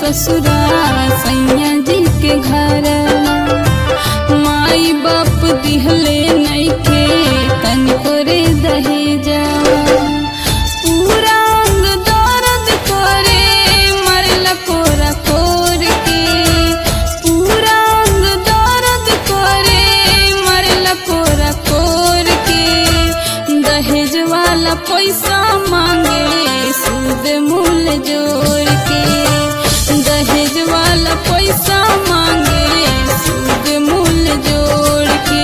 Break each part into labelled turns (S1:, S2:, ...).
S1: ससुरा सैया जी के घर माई बाप दिहले नइखे तनिको रे दहेजा पूरा अंग दर्द करे मरला कोरा कोर के पूरा अंग दर्द करे मरला कोरा कोर के दहेज वाला पैसा मांगे सूद मूल जोड़ के दहेज वाला पैसा मांगे सूद मूल जोड़ के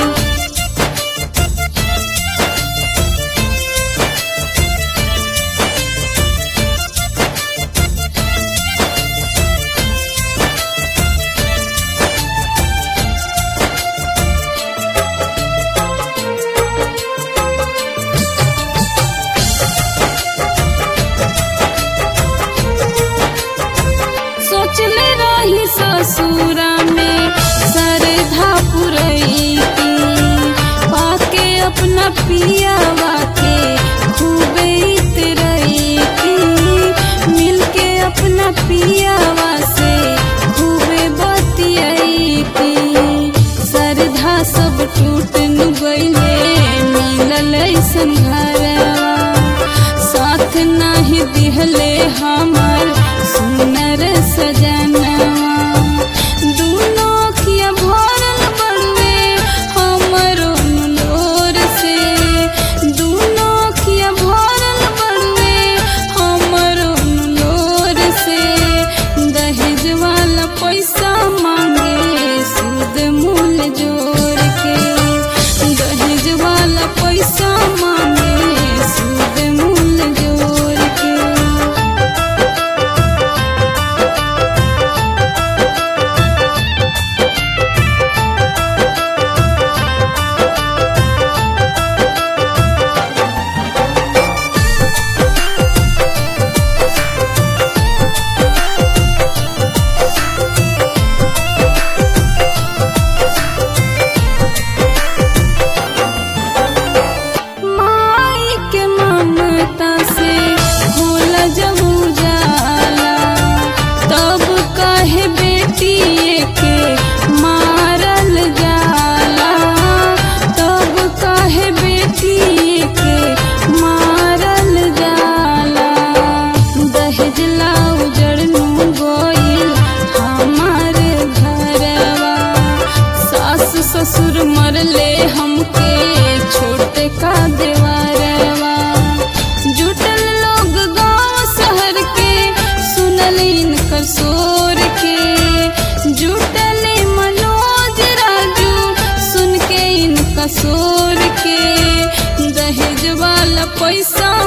S1: सोचले रही ससुरा में सरधा पुरैती पाके अपना पियावा के खूबे इतरैती मिलके अपना पियावा से खूबे बतियैती सरधा सब टूट नु गईले मिलल ऐसन घरवा साथ नाही दिहले हमर सुनर सजनवा दूनो अखिया भरल बड़वे हमरो लोर से दूनो अखिया भरल बड़वे हमरो लोर से दहेज वाला पैसा मांगे सूद मूल जोड़ के दहेज वाला पैसा मांगे सूद मूल जोड़ के माई के ममता से होला जब उजाला तब कहे बेटी के मारल जाला तब कहे बेटी के मारल जाला दहेज ला उजड़नु गोइल हमार घरवा सास ससुर मरले हमके छोटे का देवरवा जुटल लोग गांव शहर के सुनल इनकर शोर के जुटल मनोज राजू सुन के इनका शोर के दहेज वाला पैसा